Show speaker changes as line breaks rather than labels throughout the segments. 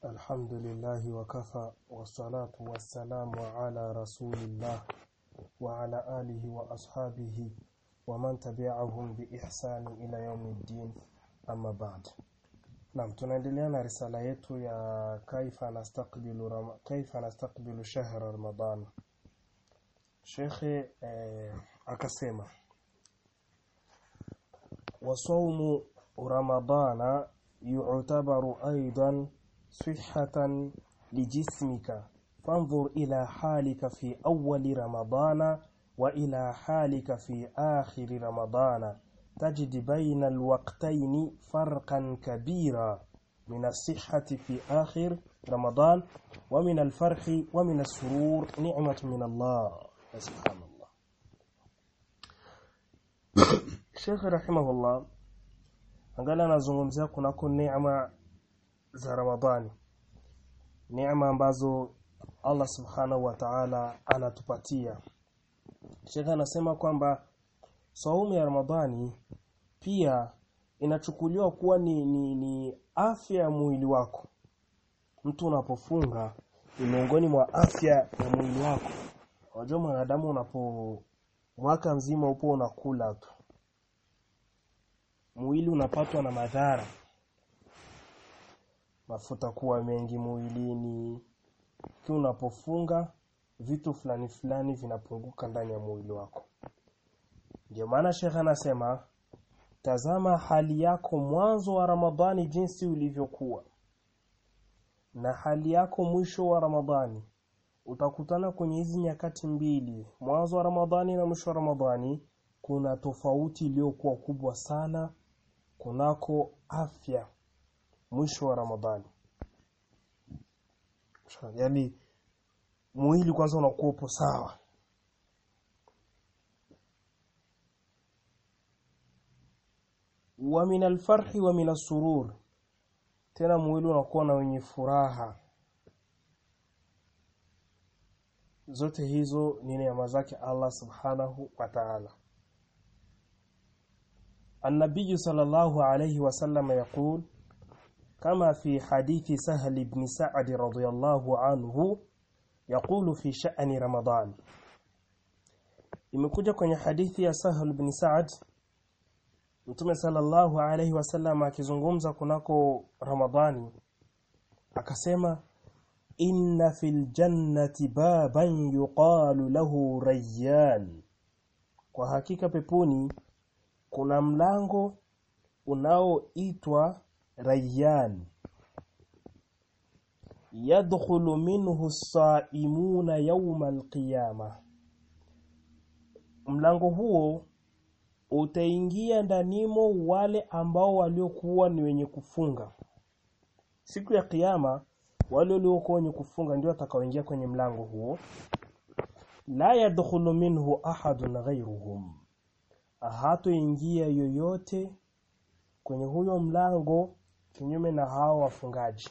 الحمد لله وكفى والصلاة والسلام على رسول الله وعلى آله وأصحابه ومن تبعهم بإحسان إلى يوم الدين أما بعد Naam tunaendelea na risala yetu ya kaifa nastaqbilu ram kaifa nastaqbilu shahr Ramadan. Shekhe eh, akasema وصوم رمضان يعتبر أيضا صحة لجسمك فانظر إلى حالك في أول رمضان وإلى حالك في آخر رمضان تجد بين الوقتين فرقا كبيرا من الصحة في آخر رمضان ومن الفرح ومن السرور نعمة من الله سبحان الله Sheikh rahimahullah angalia anazungumzia kunako neema za Ramadhani neema ambazo Allah subhanahu wa ta'ala anatupatia Sheikh anasema kwamba saumu ya Ramadhani pia inachukuliwa kuwa ni, ni, ni afya ya mwili wako mtu unapofunga ni miongoni mwa afya ya mwili wako unajua mwanadamu unapo mwaka mzima upo unakula tu mwili unapatwa na madhara mafuta kuwa mengi mwilini kiwa unapofunga vitu fulani fulani vinapunguka ndani ya mwili wako ndio maana shekha anasema tazama hali yako mwanzo wa Ramadhani jinsi ulivyokuwa na hali yako mwisho wa Ramadhani utakutana kwenye hizi nyakati mbili mwanzo wa Ramadhani na mwisho wa Ramadhani kuna tofauti iliyokuwa kubwa sana kunako afya mwisho wa Ramadhani yaani mwili kwanza unakuwa upo sawa wa min alfarhi wa min surur tena mwili unakuwa na wenye furaha zote hizo ni neema zake Allah subhanahu wa ta'ala النبي صلى الله عليه وسلم يقول كما في حديث سهل بن سعد رضي الله عنه يقول في شأن رمضان imekuja kwenye hadithi ya Sahal bin Sa'ad Mtume sallallahu alayhi wasallam akizungumza kunako Ramadhani akasema inna fil jannati baban yuqalu lahu rayyan kwa hakika peponi kuna mlango unaoitwa Rayyan yadkhulu minhu as-sa'imuna yawma al-qiyamah mlango huo utaingia ndanimo wale ambao waliokuwa ni wenye kufunga siku ya kiyama wale waliokuwa wenye kufunga ndio watakaoingia kwenye mlango huo la yadkhulu minhu ahadun ghayruhum hatoingia yoyote kwenye huyo mlango kinyume na hao wafungaji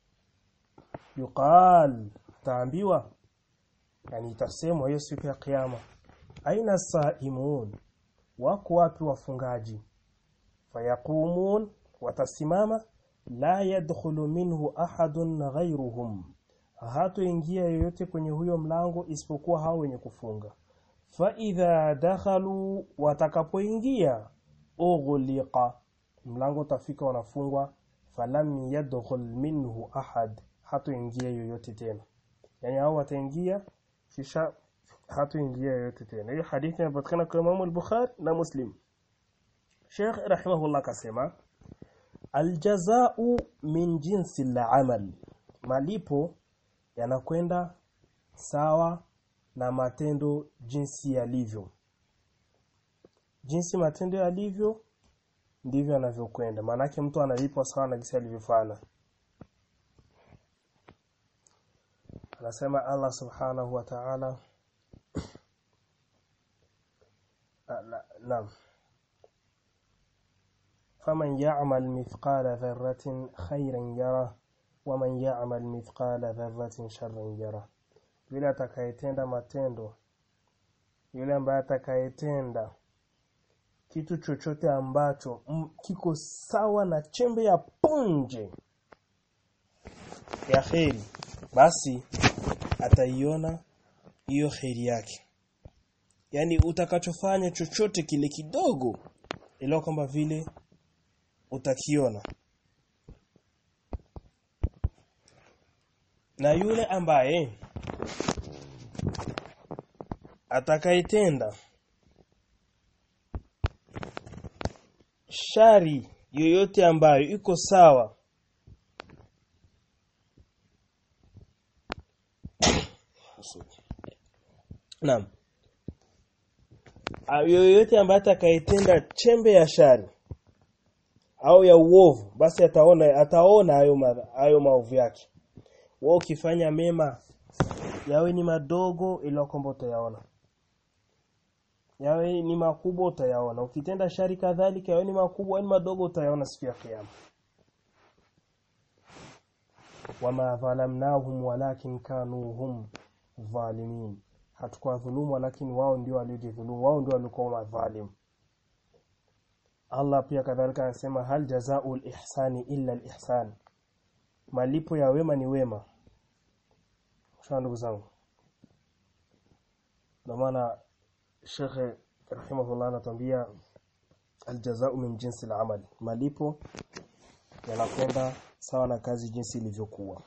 yuqal taambiwa yani itasemwa hiyo siku ya kiyama aina saimun wako wapi wafungaji fayaqumun watasimama la yadkhulu minhu ahadun ghayruhum hatoingia yoyote kwenye huyo mlango isipokuwa hao wenye kufunga faidha dakhalu watakapoingia ughliqa mlango utafika wanafungwa falam yadkhul minhu ahad hatoingia yoyote tena yani hao wataingia kisha hatoingia yoyote tena hiyo hadithi inapatikana kwa Imam al-Bukhari na Muslim Sheikh rahimahullah kasema aljazau min jinsi al-amal malipo yanakwenda sawa na matendo jinsi yalivyo jinsi matendo yalivyo ndivyo yanavyokwenda maanake mtu analipwa sawa na jinsi alivyofanya anasema Allah subhanahu wa ta'ala naam faman ya'mal mithqala dharratin khayran yara waman ya'mal mithqala dharratin sharran yara yule atakayetenda matendo yule ambaye atakayetenda kitu chochote ambacho m, kiko sawa na chembe ya punje ya kheri basi ataiona hiyo kheri yake yani utakachofanya chochote kile kidogo ila kwamba vile utakiona na yule ambaye atakayetenda shari yoyote ambayo iko sawa Naam. Yoyote ambaye atakayetenda chembe ya shari au ya uovu basi ataona ataona hayo hayo maovu yake. Wewe ukifanya mema yawe ni madogo ila kwamba utayaona. Yawe ni makubwa utayaona. Ukitenda shari kadhalika yawe ni makubwa au ni madogo utayaona siku ya kiyama. Wama dhalamnahum walakin kanu hum dhalimin hatukuwa dhulumu lakini wao ndio waliojidhulumu wao ndio walikuwa madhalim Allah pia kadhalika anasema hal jazaa'ul ihsani illa al-ihsan malipo ya wema ni wema sawa ndugu zangu ndio maana Sheikh rahimahullah anatuambia aljazaa'u min jinsi al-amal malipo yanakwenda sawa na kazi jinsi ilivyokuwa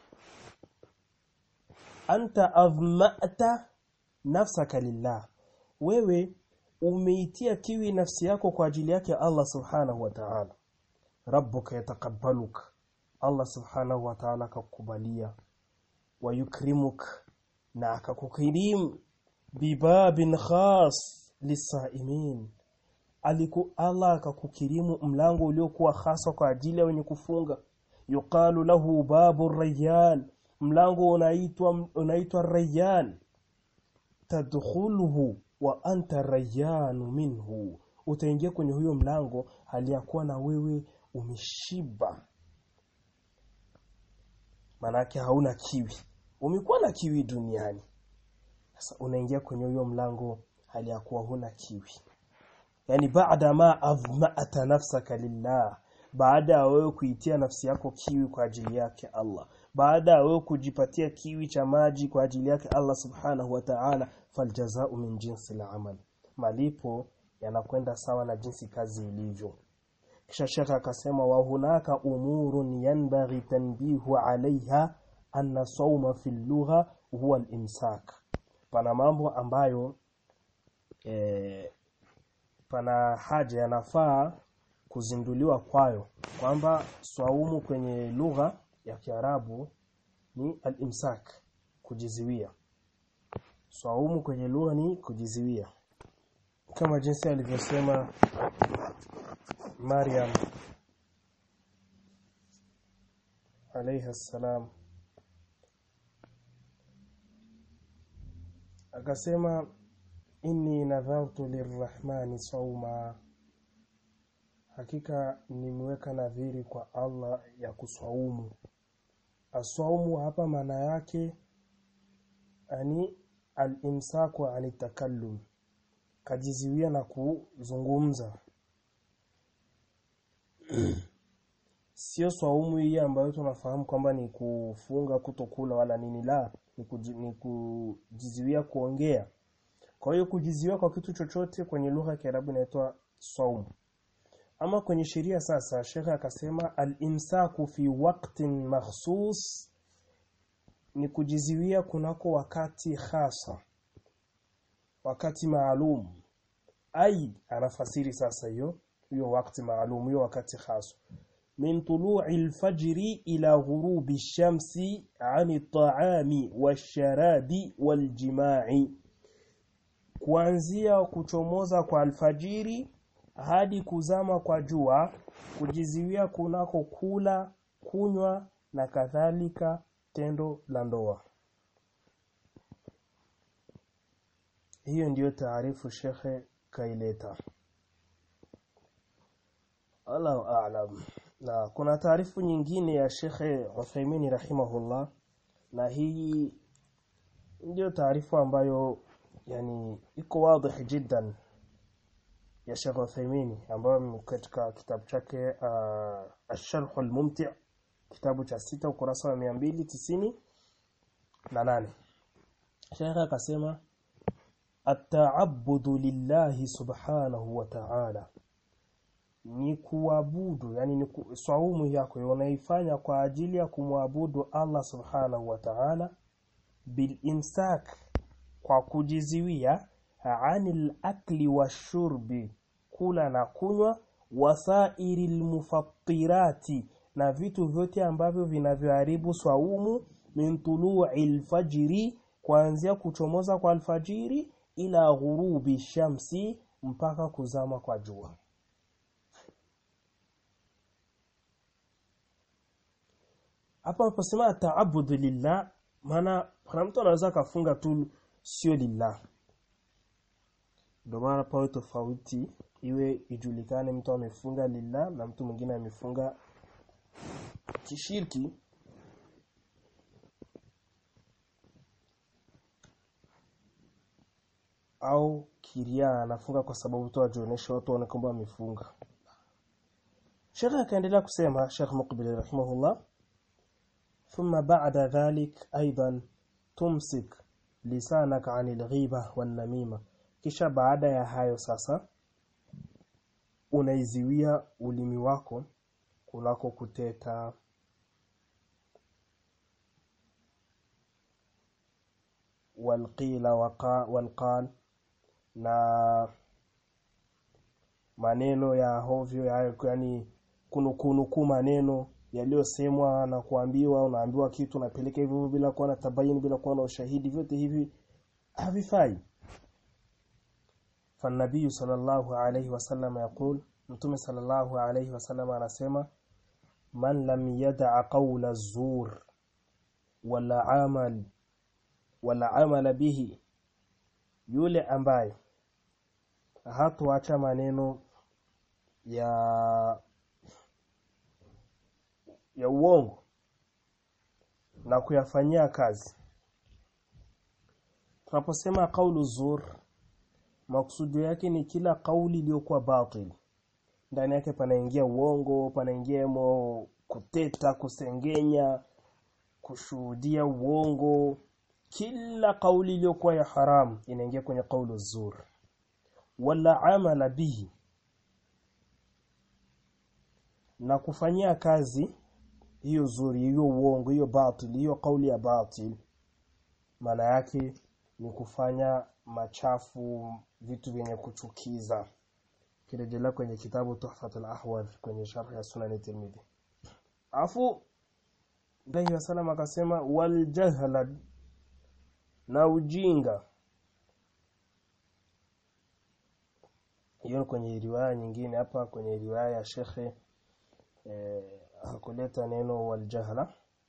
anta adhma'ta nafsaka lillah wewe umeitia kiwi nafsi yako kwa ajili yake Allah subhanahu wa ta'ala rabbuka yataqabbaluk Allah subhanahu wa ta'ala akakubalia wa yukrimuk na akakukirim bibabin khas lisaimin aliku Allah akakukirimu mlango uliokuwa hasa kwa ajili ya wenye kufunga yuqalu lahu babu rayyan mlango unaitwa unaitwa rayyan tadkhuluhu wa anta rayyanu minhu utaingia kwenye huyo mlango hali ya kuwa na wewe umeshiba manake hauna kiwi umekuwa na kiwi duniani sasa unaingia kwenye huyo mlango hali ya kuwa huna kiwi yani baada ma adhma'ata nafsaka lillah baada ya wewe kuitia nafsi yako kiwi kwa ajili yake Allah baada ya wewe kujipatia kiwi cha maji kwa ajili yake Allah subhanahu wa ta'ala faljazau min jinsi al-amal malipo yanakwenda sawa na jinsi kazi ilivyo kisha shekha akasema wa hunaka umurun yanbaghi tanbihu alaiha anna sawma fi lugha huwa al-imsak pana mambo ambayo e, pana haja yanafaa kuzinduliwa kwayo kwamba swaumu kwenye lugha ya Kiarabu ni al-imsak kujiziwia swaumu kwenye lugha ni kujiziwia kama jinsi alivyosema Maryam alayha salam akasema inni nadhartu lirrahmani sauma hakika nimeweka nadhiri kwa Allah ya kuswaumu aswaumu hapa maana yake ani al-imsaku ani takallum kajiziwia na kuzungumza sio swaumu hii ambayo tunafahamu kwamba ni kufunga kutokula wala nini la ni, kuji, ni kujiziwia kuongea kwa hiyo kujiziwia kwa kitu chochote kwenye lugha ya Kiarabu inaitwa swaumu ama kwenye sheria sasa shekhe akasema al-imsaku fi waqtin makhsus ni kujiziwia kunako wakati hasa wakati maalum ai anafasiri sasa hiyo hiyo wakati maalum hiyo wakati hasa min tulu'i al-fajri ila ghurubi ash-shamsi 'ani at-ta'ami wash-sharabi wal-jima'i kuanzia kuchomoza kwa alfajiri hadi kuzama kwa jua kujiziwia kunako kula kunywa na kadhalika tendo la ndoa hiyo ndiyo taarifu shekhe kaileta Allahu a'lam na kuna taarifu nyingine ya shekhe Uthaymeen rahimahullah na hii ndio taarifu ambayo yani iko wazi jiddan ya Sheikh Uthaymeen ambayo katika kitabu chake uh, Ash-Sharh al-Mumti' kitabu cha sita ukurasa wa 290 na nane Sheikh akasema at-ta'abbudu lillahi subhanahu wa ta'ala ni kuabudu yani ni ku, swaumu yako unaifanya kwa ajili ya kumwabudu Allah subhanahu wa ta'ala bil imsak kwa kujiziwia anil akli washurbi kula na kunywa wasairil mufattirati na vitu vyote ambavyo vinavyoharibu swaumu min tulu'il fajri kuanzia kuchomoza kwa alfajiri ila ghurubi shamsi mpaka kuzama kwa jua hapa naposema taabudu lillah maana kuna mtu anaweza kafunga tu sio lillah ndio maana pawe tofauti iwe ijulikane mtu amefunga lillah na mtu mwingine amefunga kishirki au kiria anafunga kwa sababu tu ajionyesha watu waone kwamba amefunga Sheikh akaendelea kusema Sheikh Muqbil rahimahullah ثم بعد ذلك أيضا تمسك لسانك عن الغيبة والنميمة kisha baada ya hayo sasa unaiziwia ulimi wako kunako kuteta walqila walqal na maneno ya hovyo ya, yani kunukunuku maneno yaliyosemwa na kuambiwa unaambiwa kitu unapeleka hivyo bila kuwa na tabayini bila kuwa na ushahidi vyote hivi havifai فالنبي صلى الله عليه وسلم يقول متوم صلى الله عليه وسلم anasema man lam yad'a qawla az-zur wala amal wala amala bihi yule ambaye hatuacha maneno ya ya uongo na kuyafanyia kazi tunaposema kaulu zur maksudi yake ni kila kauli iliyokuwa batil ndani yake panaingia uongo panaingia mo kuteta kusengenya kushuhudia uongo kila kauli iliyokuwa ya haram inaingia kwenye kaulu zur wala amala bihi na kufanyia kazi hiyo zuri hiyo uongo hiyo batil hiyo kauli ya batil maana yake ni kufanya machafu vitu vyenye kuchukiza kirejelea kwenye kitabu Tuhfatul Ahwadh kwenye sharh ya Sunan Tirmidhi afu Nabii sallam akasema wal jahla na ujinga hiyo kwenye riwaya nyingine hapa kwenye riwaya ya shekhe eh, hakuleta neno wal jahla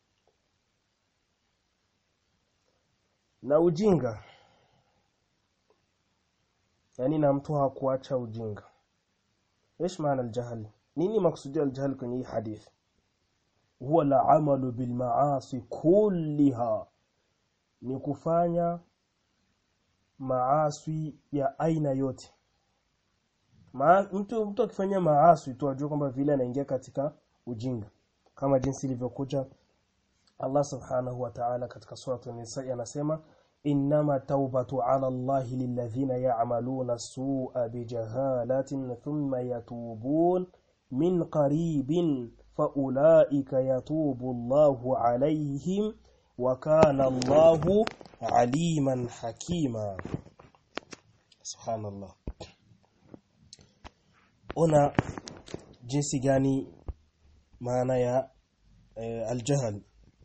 na ujinga yani na mtu hakuacha ujinga ايش معنى الجهل nini maksudi الجهل kwenye hii hadithi huwa la amalu bil maasi kulliha ni kufanya maasi ya aina yote Ma, mtu mtu akifanya maasi tu ajue kwamba vile anaingia katika ujinga kama jinsi ilivyokuja Allah subhanahu wa ta'ala katika sura an-nisa anasema إنما توبة على الله للذين يعملون السوء بجهالة ثم يتوبون من قريب فأولئك يتوب الله عليهم وكان الله عليما حكيما سبحان الله هنا jinsi gani maana ya eh, aljahl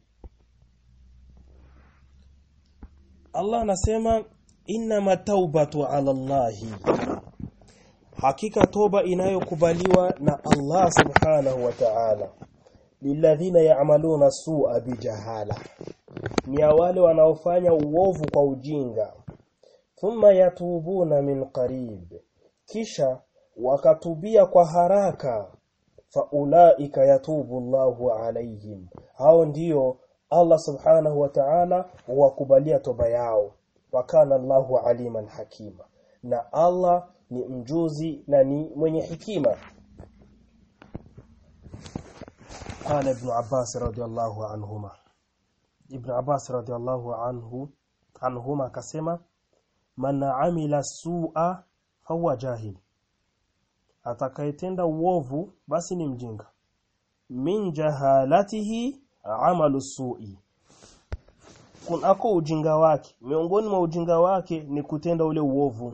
Allah anasema inna taubatu ala Allahi hakika toba inayokubaliwa na Allah subhanahu wa ta'ala lilladhina ya'maluna su'a bijahala ni wale wanaofanya uovu kwa ujinga thumma yatubuna min qarib kisha wakatubia kwa haraka faulaika yatubu Allahu alaihim hao ndio Allah subhanahu wa ta'ala huwakubalia toba yao wakana Allahu aliman hakima na Allah ni mjuzi na ni mwenye hikima قال ابن عباس رضي الله عنهما ابن عباس رضي الله عنه عنهما كسما من عمل سوء فهو جاهل atakayetenda uovu basi ni mjinga min jahalatihi amalu su'i kunako ujinga wake miongoni mwa ujinga wake ni kutenda ule uovu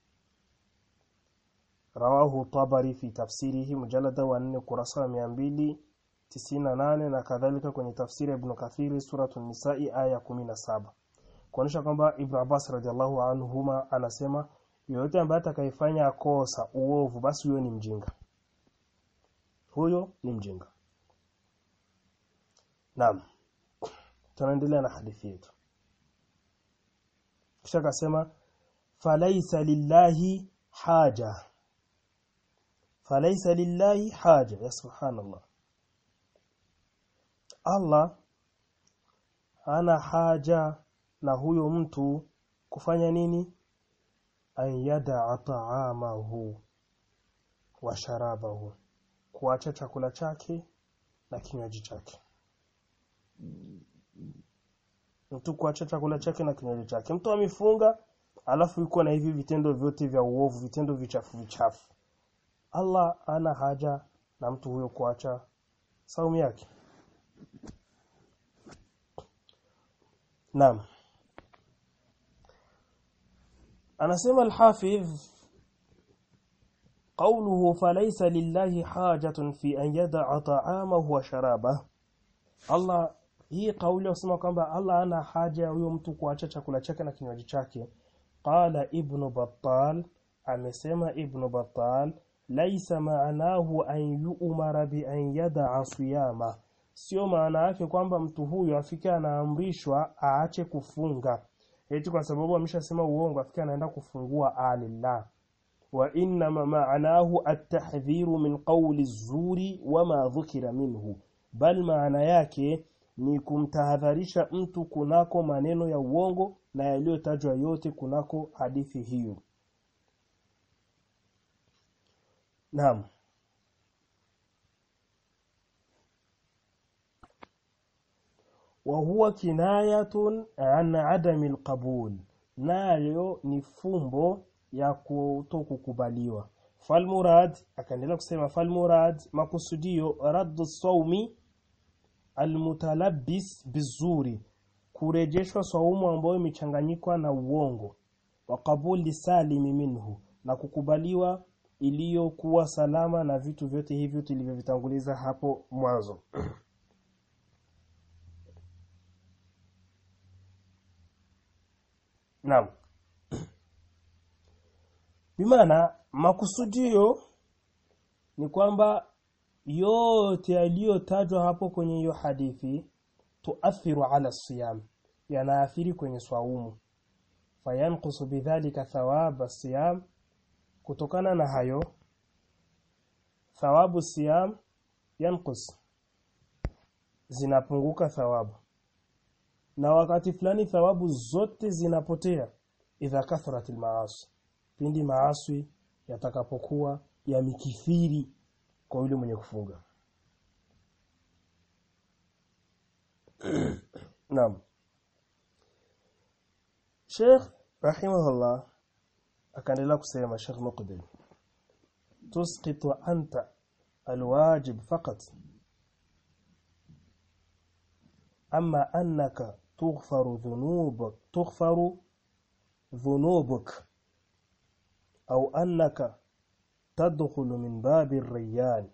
rawahu tabari fi tafsirihi mujallada wa 4 kurasa wa 298 na kadhalika kwenye tafsiri ya ibn kathiri suratul nisa'i aya 17 kuonyesha kwamba ibn abbas radhiallahu anhuma anasema yoyote ambaye atakayefanya kosa uovu basi huyo ni mjinga huyo ni mjinga naam tunaendelea na hadithi yetu kisha akasema falaisa lillahi haja falaisa lillahi haja ya subhanallah Allah hana haja na huyo mtu kufanya nini an yada ta'amahu wa sharabahu kuacha chakula chake na kinywaji chake mtu kuacha chakula chake na kinywaji chake mtu amefunga alafu yuko na hivi vitendo vyote vya uovu vitendo vichafu vichafu Allah ana haja na mtu huyo kuacha saumu yake Naam anasema al-Hafidh قوله فليس لله حاجة في أن يدع طعامه وشرابه Allah hii kauli usema kwamba Allah ana haja huyo mtu kuacha chakula chake na kinywaji chake qala ibn battal amesema ibn battal laisa maanahu an yu'mara bi an yada'a siyama sio maana yake kwamba mtu huyu afike anaamrishwa aache kufunga eti kwa sababu ameshasema uongo afike anaenda kufungua alillah wa inna maanahu at-tahdhiru min qawli az-zuri wama dhukira minhu bal maana yake ni kumtahadharisha mtu kunako maneno ya uongo na yaliyotajwa yote kunako hadithi hiyo Naam wa huwa kinayatun an adami alqabul nayo ni fumbo ya kutokukubaliwa falmurad akaendelea kusema falmurad makusudio raddu sawmi almutalabbis bizuri kurejeshwa saumu ambayo imechanganyikwa na uongo wa qabuli salimi minhu na kukubaliwa iliyokuwa salama na vitu vyote hivyo tulivyovitanguliza hapo mwanzo Naam. Bimaana makusudio ni kwamba yote yaliyotajwa hapo kwenye hiyo hadithi tuathiru ala siyam yanaathiri kwenye swaumu fayanqusu bidhalika thawab siyam kutokana na hayo thawabu siyam yanqus zinapunguka thawabu na wakati fulani thawabu zote zinapotea idha kathrat almaasi pindi maaswi yatakapokuwa yamikithiri kwa yule mwenye kufunga Naam Sheikh rahimahullah akaendelea kusema Sheikh Muqbil tusqitu anta alwajib faqat أما أنك تغفر ذنوبك تغفر ذنوبك أو أنك تدخل من باب الريان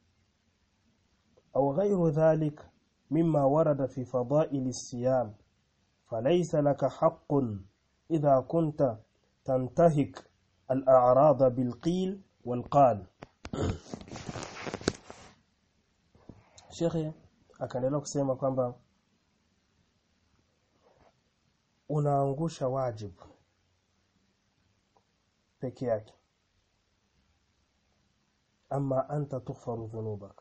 أو غير ذلك مما ورد في فضائل الصيام فليس لك حق إذا كنت تنتهك الأعراض بالقيل والقال شيخي akaendelea kusema kwamba unaangusha wajibu peke yake ama anta tughfaru dhunubak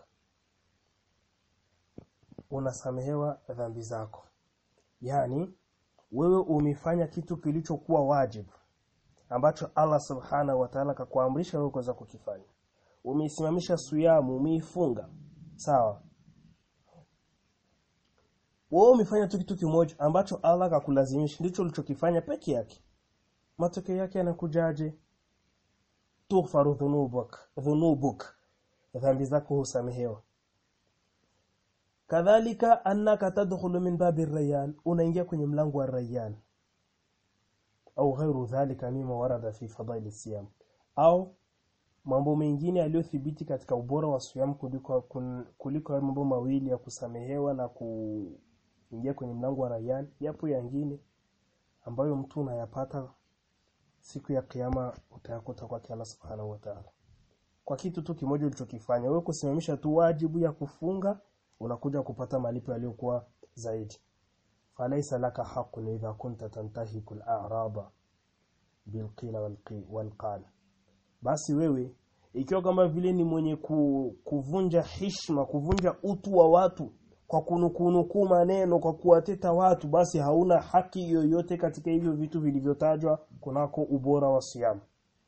unasamehewa dhambi zako yani wewe umefanya kitu kilichokuwa wajibu ambacho Allah subhanahu wa ta'ala kakuamrisha wewe kuweza kukifanya umeisimamisha suyamu umeifunga sawa wewe umefanya tu kitu kimoja ambacho Allah akakulazimisha ndicho ulichokifanya peke yake matokeo yake yanakujaje tughfaru dhunubuk dhunubuk dhambi zako husamehewa kadhalika annaka tadkhulu min babi rayyan unaingia kwenye mlango wa rayyan au ghairu dhalika mima warada fi fadaili siyam au mambo mengine yaliyothibiti katika ubora wa siyam kuliko kuliko mambo mawili ya kusamehewa na kuingia kwenye mlango wa rayyan yapo yangine ambayo mtu unayapata siku ya kiyama utayakuta kwa Allah subhanahu wa ta'ala kwa kitu tu kimoja ulichokifanya wewe kusimamisha tu wajibu ya kufunga unakuja kupata malipo yaliyokuwa zaidi falaisa laka haqqun idha kunta tantahiku al-a'raba bilqila walqal basi wewe ikiwa kama vile ni mwenye ku, kuvunja hishma kuvunja utu wa watu kwa kunukunuku maneno kwa kuwateta watu basi hauna haki yoyote katika hivyo vitu vilivyotajwa kunako ubora wa siamu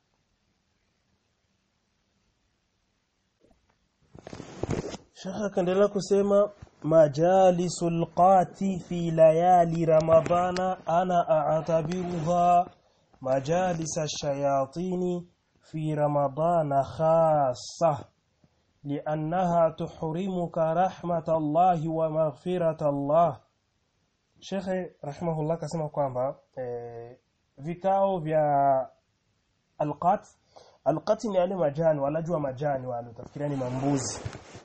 Shekha akaendelea kusema majalisul qati fi layali ramadana ana a'tabiruha majalis ash-shayatini fi ramadana khassa لأنها تحرمك رحمة الله ومغفرة الله Sheikh rahimahullah kasema kwamba eh, vikao vya alqat alqat ni yale majani walajua majani wale utafikiria ni mambuzi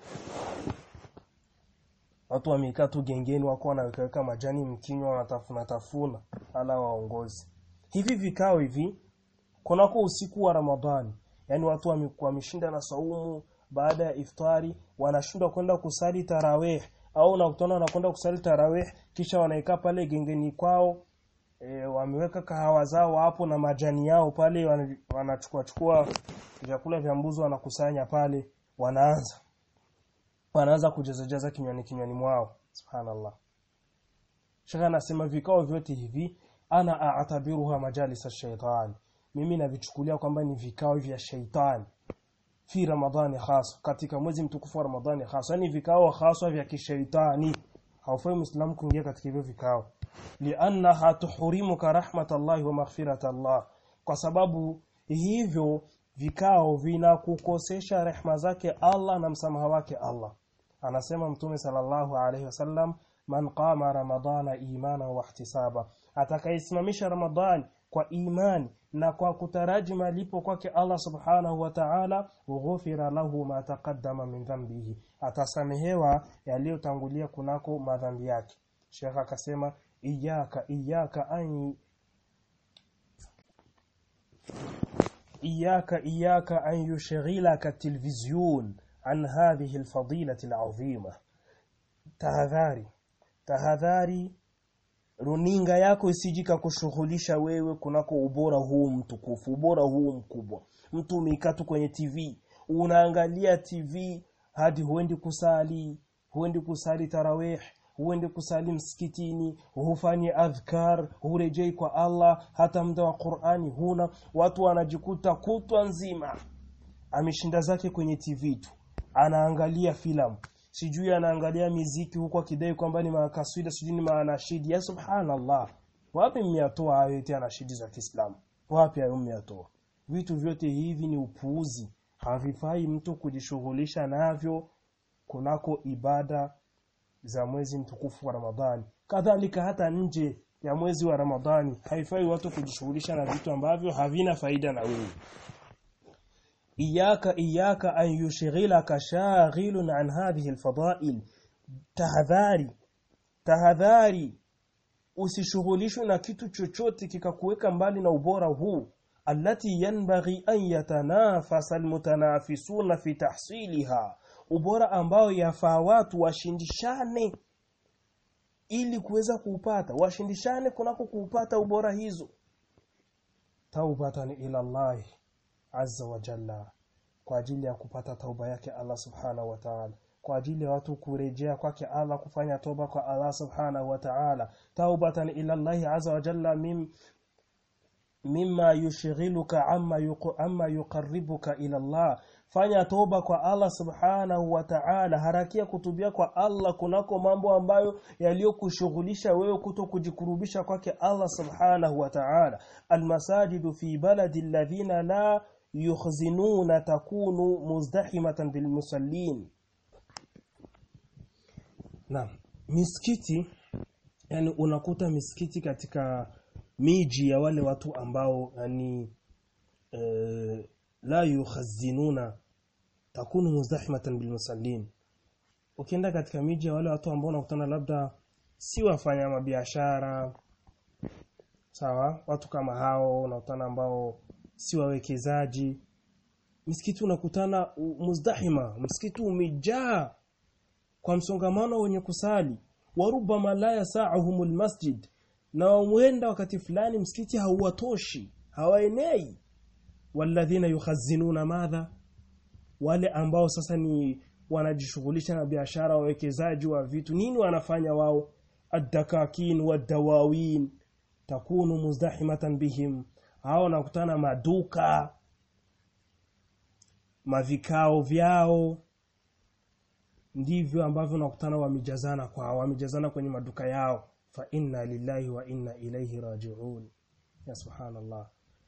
watu wamekaa tu gengeni wako wanaweka majani mkinywa wanatafuna tafuna ala waongozi hivi vikao hivi kunako usiku wa Ramadhani yani watu wameshinda na saumu baada ya iftari wanashindwa kwenda kusali tarawih au nakutana wanakwenda kusali tarawih kisha wanaikaa pale gengeni kwao e, wameweka kahawa zao hapo na majani yao pale wanachukua chukua vyakula vya mbuzi wanakusanya pale wanaanza wanaanza kujazajaza kinywani kinywani mwao subhanallah shaka anasema vikao vyote hivi ana a'tabiruha majalis ash-shaytan mimi navichukulia kwamba ni vikao vya shaitani fi ramadhani hasa katika mwezi mtukufu wa ramadhani hasa yani vikao hasa vya kishaitani haufai muislamu kuingia katika hivyo vikao liannaha tuhurimuka rahmatallahi wa maghfiratallah kwa sababu hivyo vikao vinakukosesha rehma zake Allah na msamaha wake Allah anasema mtume sallallahu alaihi wasallam man qama ramadana imana wa ihtisaba atakayesimamisha ramadhani kwa imani na kwa kutaraji malipo kwake Allah subhanahu wa ta'ala ughfira lahu ma taqaddama min dhanbihi atasamehewa yaliyotangulia kunako madhambi yake Sheikh akasema iyaka iyaka an iyaka iyaka an yushghilaka television an hadhihi alfadilati alazima tahadhari tahadhari runinga yako isijika kushughulisha wewe kunako ubora huu mtukufu ubora huu mkubwa mtu umekaa tu kwenye TV unaangalia TV hadi huendi kusali huendi kusali tarawih huendi kusali msikitini hufanyi adhkar hurejei kwa Allah hata muda wa Qur'ani huna watu wanajikuta kutwa nzima ameshinda zake kwenye TV tu anaangalia filamu sijui anaangalia miziki huko akidai kwamba ni makaswida sijui ni maanashidi ya subhanallah wapi mmeyatoa hayo eti anashidi za Kiislamu wapi hayo mmeyatoa vitu vyote hivi ni upuuzi havifai mtu kujishughulisha navyo kunako ibada za mwezi mtukufu wa Ramadhani kadhalika hata nje ya mwezi wa Ramadhani haifai watu kujishughulisha na vitu ambavyo havina faida na wewe iyaka iyaka an yushghilaka shaghilun an hadhihi alfadail tahadhari tahadhari usishughulishwe na kitu chochote kikakuweka mbali na ubora huu allati yanbaghi an yatanafasa almutanafisuna fi tahsiliha ubora ambao yafaa watu washindishane ili kuweza kuupata washindishane kunako kuupata ubora hizo taubatan ila Allah azza wa jalla kwa ajili ya kupata tauba yake Allah subhanahu wa ta'ala kwa ajili ya watu kurejea kwake Allah kufanya toba kwa Allah subhanahu wa ta'ala taubatan ila Allah azza wa jalla mim mimma yushghiluka amma yuq amma yuqarribuka ila Allah fanya toba kwa Allah subhanahu wa ta'ala harakia kutubia kwa Allah kunako mambo ambayo yaliyokushughulisha wewe kuto kujikurubisha kwake Allah subhanahu wa ta'ala almasajidu fi baladi alladhina la yukhzinuna takunu muzdahimatan bilmusallin Naam misikiti yani unakuta misikiti katika miji ya wale watu ambao yani e, la yukhazinuna takunu muzdahimatan bilmusallin ukienda katika miji ya wale watu ambao unakutana labda si wafanya mabiashara sawa watu kama hao unakutana ambao si wawekezaji msikiti unakutana muzdahima msikiti umejaa kwa msongamano wenye kusali warubama la yasa'uhumul masjid na huenda wakati fulani msikiti hauwatoshi hawaenei walladhina yukhazinuna madha wale ambao sasa ni wanajishughulisha na biashara wawekezaji wa vitu nini wanafanya wao ad-dakakin wad-dawawin takunu muzdahimatan bihim hao nakutana maduka mavikao vyao ndivyo ambavyo nakutana wamejazana kwa wamejazana kwenye maduka yao fa inna lillahi wa inna ilayhi raji'un ya subhanallah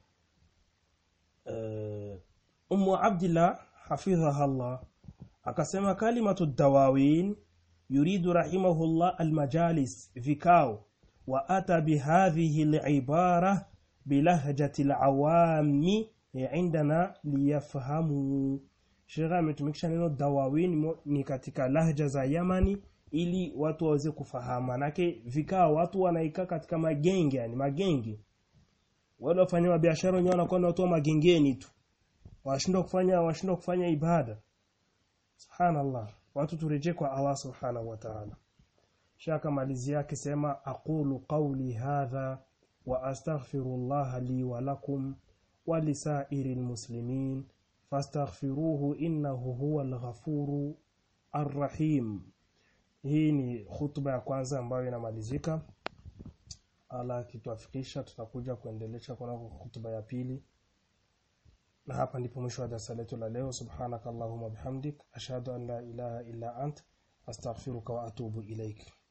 uh, ummu abdillah hafidhaha Allah akasema kalimatu dawawin yuridu rahimahullah almajalis vikao wa ata bihadhihi alibara bilahjati alawami indana liyafhamu Sheikh ametumikisha neno dawawin ni katika lahja za Yamani ili watu waweze kufahamu manake vikao watu wanaikaa katika magenge yani magenge wale wafanya biashara wenyewe wanakuwa ni watu wa magengeni tu washindwa kufanya washindwa kufanya ibada subhanallah watu turejee kwa Allah subhanahu wa ta'ala shaka malizi yake sema aqulu qawli hadha wa astaghfirullah li wa lakum wa lisairil muslimin fastaghfiruhu innahu huwal ghafuru arrahim hii ni hutuba ya kwanza ambayo inamalizika ala kituafikisha tutakuja kuendelesha kwa hutuba ya pili na hapa ndipo mwisho wa darasa letu la leo subhanakallahumma bihamdik ashhadu an la ilaha illa ant astaghfiruka wa atubu ilaik